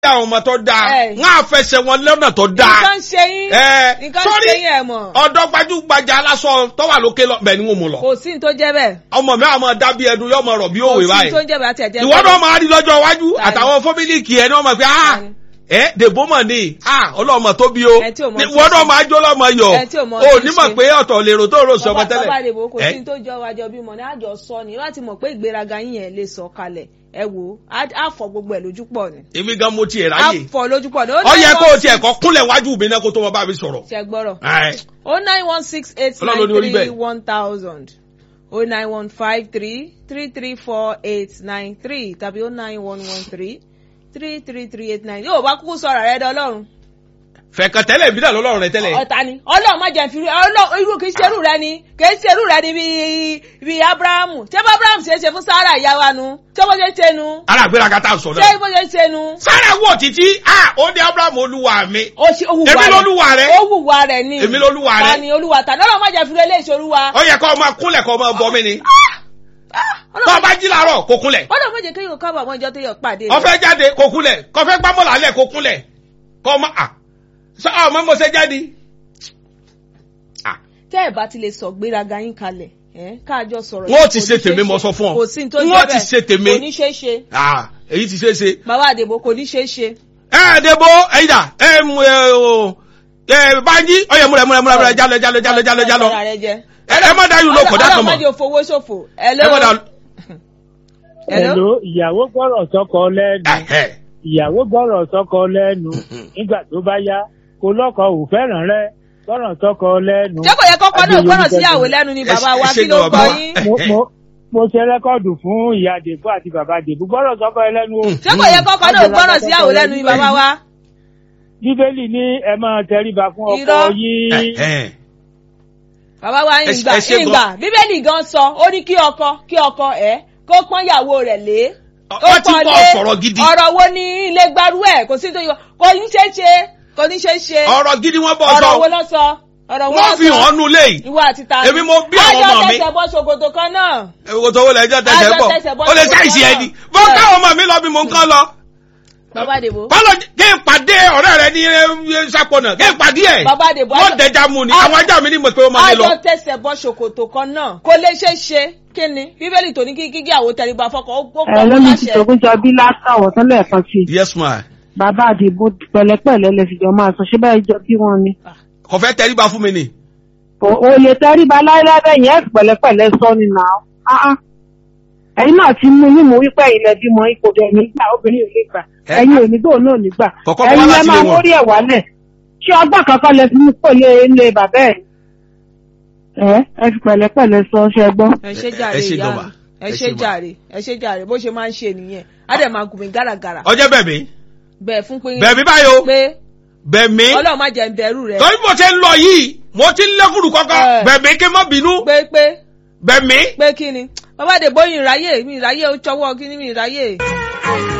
àwọn ọmọ tó dáa Ẹ. wọn á fẹsẹ̀ wọn lọ́nà tó dáa nǹkan ṣe yín Ẹ, nǹkan sorry. ṣe yín ẹ̀ mọ̀ ọ̀dọ́ gbajúgbajà aláṣọ tó wà lókè lọ bẹ́ẹ̀ ni wọn mú lọ kò sí ní tó jẹ́ bẹ́ẹ̀ ọmọ mi àwọn dábí ẹdun yóò mọ rọ bí kò òwe sí ní báyìí tó jẹ́ bẹ́ẹ̀ àti ẹ̀jẹ̀ ìwọ náà máa rí lọ́jọ́ iwájú Tani. àtàwọn fọ́mílìkì ẹ̀ ní wọ́n mọ̀ pé ah Tani. ẹ dèbò mọ̀ ní ah ọlọ́mọ tó bí o Ẹ tí ò mọ Ní- tí ìwọ ń náà ṣe. máa jó lọ́mọ yọ Ẹ tí ò mọ o tí ń ní mọ̀ ṣe. pé ọ̀tọ̀ lèrò tó rò sí ọmọ bàbá tẹ́lẹ̀ bàbá àdèbò kò Ẹ? sí ní tó jọ wájọ bímọ ní àjọ sọ ni láti mọ̀ pé ìgbéraga yín yẹn lè sọ kalẹ̀ ẹ wò ó á- á fọ gbogbo ẹ̀ lójú pọ̀ ni èmi gan mo tiẹ̀ á ráyè fọ lójú pọ̀ ni ọ yẹ kó o tiẹ̀ kọ́ kúnlẹ̀ wájú mi náà kó tó wọn bá mi sọ̀rọ̀ ṣe gbọ́rọ̀ Ẹ. o nine one six eight Ọlọ́run nine ló ní orí three bẹ́ẹ̀. one thousand o nine one five three three three four eight nine three tàbí o nine one one three three three three eight nine yóò bá kúkú sọ̀rọ̀ rẹ dọ́lọ́run fẹ̀kàn tẹ́lẹ̀ bí náà lọ́lọ́run rẹ tẹ́lẹ̀ ọ̀tá ni ọlọ́run má jẹ́ fi ọlọ́run irú kìí ṣerú rẹ ni kìí ṣerú rẹ ni bíi bíi abrahamu ṣé bá abrahamu ṣe é ṣe fún sarah ìyá wa nu ṣé bó ṣe ṣe nu ara àgbéraga tá a sọ ṣé náà bó ṣe ṣe nu. sára wọ̀ títí ah ó ní abraham olúwa mi ó ṣe ó wùwà Èmi rẹ̀. lolúwa rẹ̀. ó wùwà rẹ̀ ni Èmi lolúwa rẹ̀. ta ni olúwa ta lọ́lọ́ má jẹ́ fi lé ìṣòruwa. ó yẹ kó o máa kúnlẹ̀ kó o máa bọ́ mi ni tó o bá jí làárọ̀ kó kúnlẹ̀ ọlọ́run má jẹ́ kéèyàn kábàá mọ́ ìjọ tó yọ pàdé ó fẹ́ jáde kó kúnlẹ̀ kó fẹ́ gbámọ̀ lálẹ́ kó kúnlẹ̀ kó o má à sọ ọ mọ mo ṣe jáde. Ah, tẹ́ ẹ̀ bá ti lè sọ gbéraga yín kalẹ̀ ẹ̀ káàjọ sọ̀rọ̀ Wọ́n yìí, ti kò ṣe ní tèmi, ṣeé mo ṣe. sọ fún ọ. kò sí ní tó Wọ́n jẹ́ ti bẹ́ẹ̀. ṣe tèmi. kò ní ṣeé ṣe ah, èyí ti ṣe é ṣe. bàbá àdèbò kò ní ṣeé ṣe. ẹ ẹ debo ẹyìn dà ẹ mú ẹ o ẹ báyìí ọyẹ múlẹ múlẹ múlẹ múlẹ jálọ jálọ jálọ jálọ jálọ Ọ̀rọ̀ rẹ jẹ. ẹ ẹ má dáyù lóko dákọ̀ ọlọ́run má mọ́ jẹ́ òfowó ṣòfò. Hello? ẹ má dá Hello? Hello, ìyàwó gbọ́rọ̀ sọ́kọ lẹ́nu. ẹ Ìyàwó gbọ́rọ̀ sọ́kọ lẹ́nu. Nígbà tó bá yá, kò lọ́kọ ò fẹ́ràn rẹ̀. Gbọ́rọ̀ sọ́kọ lẹ́nu. ṣé kò yẹ kọ́kọ́ náà Adéyẹmí gbọ́rọ̀ Bẹ́ẹ̀ síyàwó ni. lẹ́nu ni Ẹ bàbá ṣe- wa ẹ ṣe kí ló gan gbọ́ bàbá wa. yín. Mo mo mo ṣe rẹ́kọ̀dù fún ìyá Dèbú àti bàbá Dèbú. Gbọ́rọ̀ sọ́kọ lẹ́nu o. ṣé kò yẹ kọ́kọ́ náà gbọ́rọ̀ síyàwó lẹ́nu ni bàbá wa. Bíbélì ní ẹ máa tẹríba fún ọkọ Irọ́. yín. bàbá wa Ẹ ṣe- ìgbà ẹ ṣe gan. ìgbà bíbélì gan sọ ó ní kí ọkọ kí ọkọ ẹ kó pọ́n ìyàwó rẹ̀ lé. Ọ- ó wọ́n ti pọ́n bọ́ lé. sọ̀rọ̀ gidi. ọ̀rọ̀ wo ni ilé gbarú ẹ̀ kò sí tó yọ kò ní ṣe é ṣe kò ní ṣe é ṣe. ọ̀rọ̀ gidi wọ́n bọ̀ ọ̀rọ̀ wo sọ ló sọ ọ̀rọ̀ wo wọ́n ló fi sọ hàn nù léyìí ìwọ àti ta Èmi mo bí àwọn ọmọ mi. ajọ tẹsẹ̀ bọ́ ṣòkòtò kan náà. èwo tó wọlé ẹjọ́ tẹsẹ̀ Ajọ bọ̀ tẹsẹ̀ bọ́ ó lè ṣòkòtò sáìsì náà. ẹni bọ́ káwọn ọmọ mi lọ bí mo ń kán lọ bàbá àdèbò. bọ́lọ̀ kí n pàdé ọ̀rẹ́ rẹ ní ẹ, sápọ̀nà kí n pàdé ẹ̀ Bàbá Adébọ̀, wọ́n ajọ- dẹja mu ni ajọ- àwọn ajá mi ní mọ̀ pé ó máa ní lọ. ajọ tẹsẹ̀ bọ́ ṣòkòtò kan náà kò lè ṣe é ṣe kí ni bíbélì tó ní kí kíkí àwọn tẹríba fọkàn ó ó ẹ kọ́ lómi ti láṣẹ. tògún jọ bí látàwọ̀ tán lẹ́ẹ̀kan sí i yes ma bàbá àdìbò pẹ̀lẹ́pẹ̀lẹ́ lè fi jọ máa sọ ṣé bẹ́ẹ̀ jọ bí wọn ni. kò fẹ́ tẹríba fún mi ni. Kò- o lè tẹríba láíláí bẹ́ẹ̀ yẹn pẹ̀lẹ́pẹ̀lẹ́ sọ ni nà ó. Ah, ah. ẹ̀yin náà ti mú mímú wípé ilẹ̀ bímọ ipò bẹ̀ nígbà obìnrin ò lè gbà Ẹ- ẹ̀yin ò ní gbò náà nígbà Kọ̀kọ́ bọ́ ẹ̀yin wá lẹ láti máa ilé wọn. mórí ẹ̀ wálẹ̀ ṣé ọgbọ́n kankan lẹ fi mú kó lé ilé bàbá ẹ̀ ẹ ẹ fi pẹ̀lẹ́pẹ̀lẹ́ sọ ṣẹ gbọ́. ẹ ṣe jàre Ẹ ṣe ìyá gan mi ma. ẹ Ẹ ṣe ṣe ma. jàre ẹ ṣe jàre bó ṣe máa ń ṣe nìyẹn á dẹ̀ máa gùn mí gàràgàrà ọjọ́ bẹ̀mí bẹ́ẹ̀ fún pé bẹ̀mí báyìí o pé bẹ̀mí ọlọ́run má jẹ́ ń bẹ̀rù rẹ̀ torí mo ṣe ń lọ yìí mo ti ń lẹ́kùrù kọ́kọ́ Ẹ. bẹ̀mí kí n má bínú pé pé bẹ̀mí. pé kí ni bàbá àdèbò yìí ìráyè mi ìráyè ó ṣọwọ́ kí ni mi ìráyè.